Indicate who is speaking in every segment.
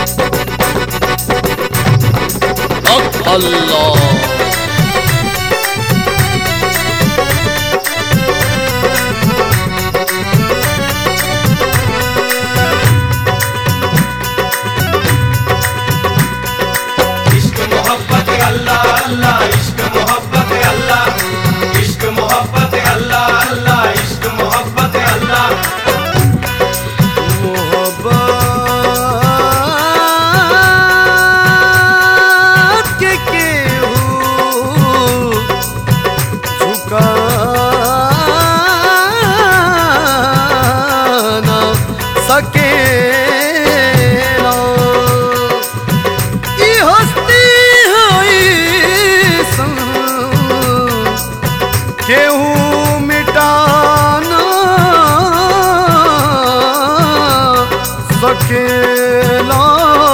Speaker 1: हक अल्लाह
Speaker 2: इश्क मोहब्बत अल्लाह अल्लाह इश्क मोहब्बत अल्लाह इश्क मोहब्बत अल्लाह अल्लाह इश्क मोहब्बत अल्लाह
Speaker 3: मोहब्बत के केहू झुका ना सकेला ई हस्ती होई सन केहू मिटाना सकेला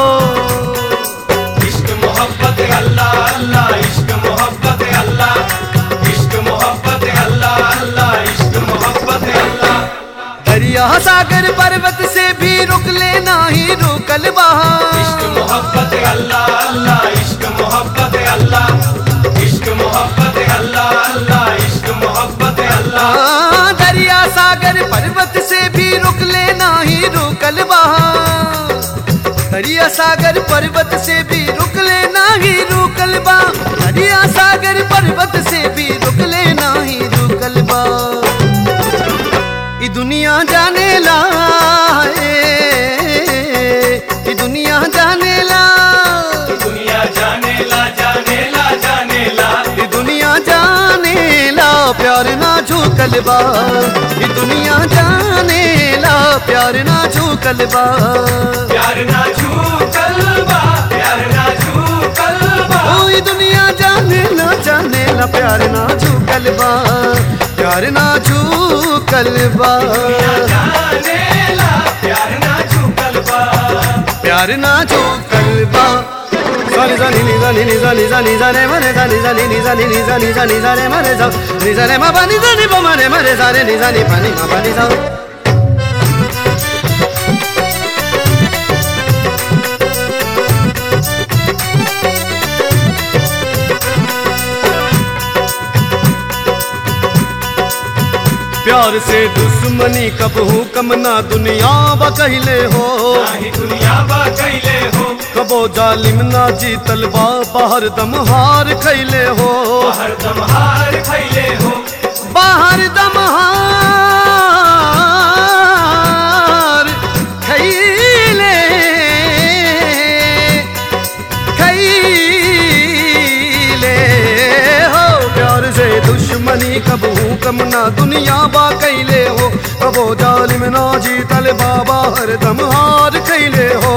Speaker 2: इश्क मोहब्बत अल्लाह अल्लाह इश्क मोहब्बत अल्लाह इश्क मोहब्बत अल्लाह अल्लाह इश्क मोहब्बत अल्लाह
Speaker 3: दरिया सागर पर्वत से भी रुक लेना ही रुकल
Speaker 2: इश्क
Speaker 3: बहा
Speaker 2: मोहब्बत अल्लाह अल्लाह इश्क मोहब्बत अल्लाह इश्क मोहब्बत अल्लाह अल्लाह इश्क मोहब्बत अल्लाह
Speaker 3: हाँ, दरिया सागर पर्वत से भी रुक लेना ही रुकल बहा दरिया सागर पर्वत से भी रुक लेना ही रुकल बा दरिया सागर पर्वत से भी रुक लेना ही रुकल बा ई दुनिया जाने ला ए, ई दुनिया जाने ला
Speaker 2: दुनिया जाने ला जाने ला जाने ला
Speaker 3: ई दुनिया जाने ला प्यार ना झूकल बा ई दुनिया जाने ला प्यार ना झूकल बा
Speaker 2: प्यार ना छू कलबा प्यार ना छू कलबा
Speaker 3: ओ ई दुनिया जाने ला जाने ला प्यार ना झूकल बा प्यार ना झूकल बा
Speaker 2: जाने ला प्यार ना छू कलबा
Speaker 3: प्यार ना झूकल बा सानी सानी नी सानी नी सानी सानी सारे मरे सानी सानी नी सानी नी सानी सानी सारे मरे सा नी सारे मा पानी सानी पा मरे मरे सारे नी सानी पानी मा पानी सा प्यार से दुश्मनी कब हूँ कम ना दुनिया बा कहले हो
Speaker 2: नाही दुनिया बा कैले हो
Speaker 3: कबो जालिम ना जीतल बा बाहर दम हार खैले हो
Speaker 2: हर दम हार खैले हो
Speaker 3: बाहर दम हार खैले खैले हो प्यार से दुश्मनी कब हूँ कम ना दुनिया बा कैले हो कबो जालिम ना जीतल बाबा हर दम हार खैले हो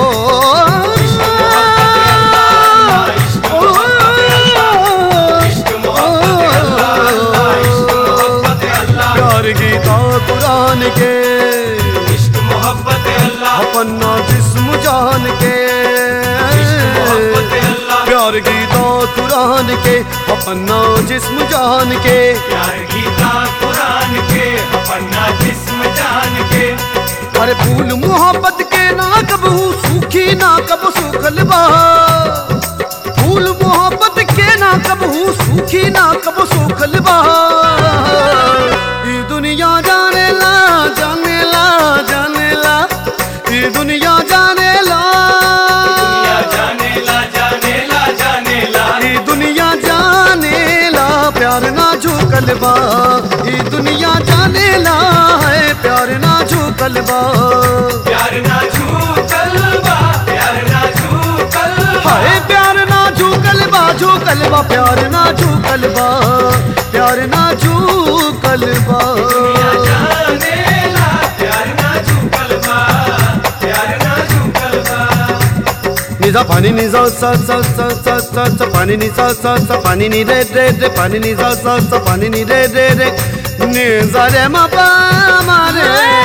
Speaker 2: इश्क मोहब्बत अल्लाह अल्लाह इश्क मोहब्बत अल्लाह
Speaker 3: प्यार गीता कुरान के
Speaker 2: इश्क मोहब्बत अल्लाह
Speaker 3: अपना जिस्म जान के
Speaker 2: मोहब्बत अल्लाह
Speaker 3: प्यार गीता कुरान के अपना जिस्म जान के
Speaker 2: प्यार गीता कुरान के अपना जिस्म जान के
Speaker 3: अरे फूल मोहब्बत के ना कबू सूखी ना कब सूखल बा फूल मोहब्बत के ना कबू सूखी ना कब सूखल बा ये दुनिया जाने ला जाने ला जाने ला ये दुनिया जाने ला
Speaker 2: दुनिया जाने ला जाने ला जाने ला
Speaker 3: ये दुनिया जाने ला प्यार ना झूकल बा ये दुनिया जाने ला है प्यार ना झूकल बा
Speaker 2: प्यार ना छू कलबा प्यार ना छू कलबा
Speaker 3: हाय प्यार ना झूकल बा झूकल बा प्यार ना झूकल बा प्यार ना झूकल बा
Speaker 2: दुनिया जाने ला प्यार ना छू कलबा प्यार ना छू कलबा
Speaker 3: निजा पानी निजा सा सा सा सा सा सा पानी निजा सा सा पानी नि रे रे रे पानी निजा सा सा पानी नि रे रे रे निजा रे मा पा मा रे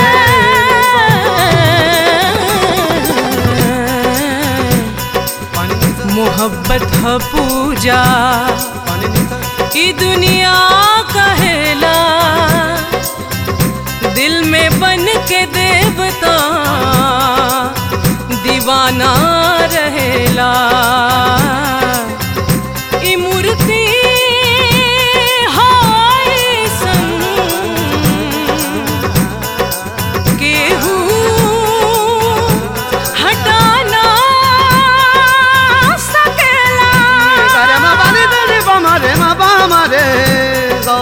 Speaker 3: पानी निजा
Speaker 4: मोहब्बत ह पूजा
Speaker 3: पानी निजा
Speaker 4: ई दुनिया कहेला दिल में बन के देवता दीवाना सकेला ई मूर्ति हाय संग केहू हटाना सकेला
Speaker 3: रे मा बा रे रे बा मा रे मा बा मा रे गा।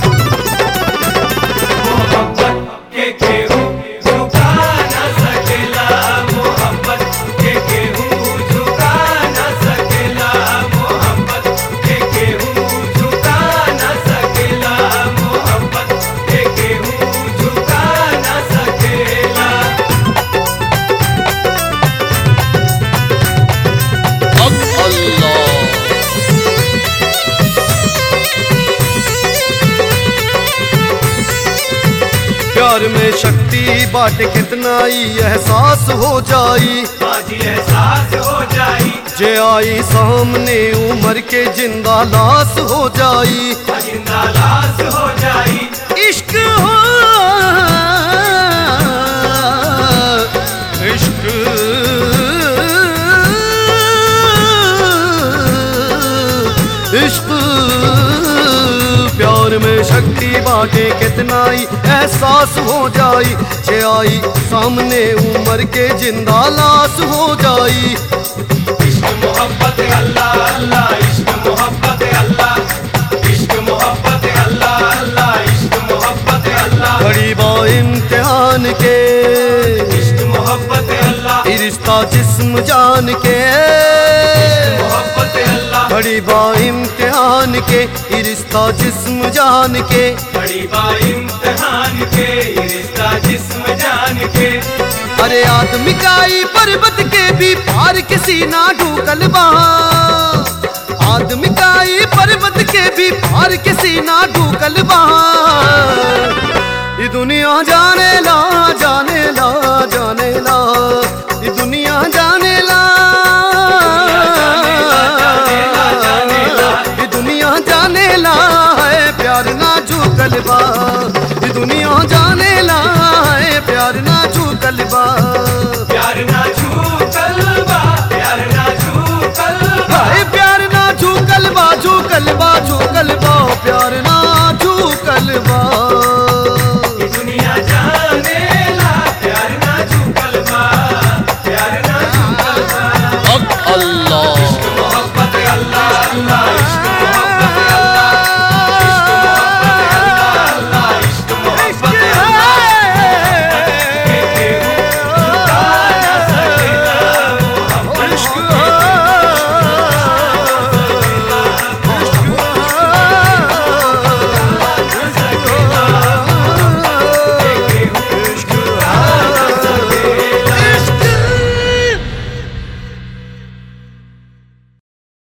Speaker 2: मोहब्बत के केहू झुका न सकेला मोहब्बत के केहू झुका न सकेला मोहब्बत के केहू झुका न सकेला मोहब्बत के केहू झुका न सकेला
Speaker 3: प्यार में शक्ति बाटे कितना ही एहसास हो जाई
Speaker 2: बाजी एहसास हो जाई
Speaker 3: जे आई सामने उम्र के जिंदा लाश हो जाई
Speaker 2: जिंदा लाश हो जाई
Speaker 3: इश्क हो इश्क इश्क प्यार में शक्ति बाटे कितना ही एहसास हो जाई जे आई सामने उम्र के जिंदा लाश हो जाई
Speaker 2: इश्क मोहब्बत अल्लाह अल्लाह इश्क मोहब्बत अल्लाह इश्क मोहब्बत अल्लाह अल्लाह इश्क मोहब्बत अल्लाह
Speaker 3: बड़ी बा इम्तिहान के
Speaker 2: इश्क मोहब्बत अल्लाह
Speaker 3: ये रिश्ता जिस्म जान के
Speaker 2: मोहब्बत अल्लाह
Speaker 3: बड़ी बा इम्तिहान के ये रिश्ता जिस्म जान के
Speaker 2: बड़ी बा इम्तिहान के ये रिश्ता जिस्म जान के
Speaker 3: अरे आदमी का ही पर्वत के भी पार किसी ना ढूकल बा आदमी का ही पर्वत के भी पार किसी ना ढूकल बा ये दुनिया जाने ला जाने ला जाने ला ये दुनिया जाने ला
Speaker 2: जाने ला, जाने ला।
Speaker 3: ये दुनिया जाने ला है प्यार ना झूकल बा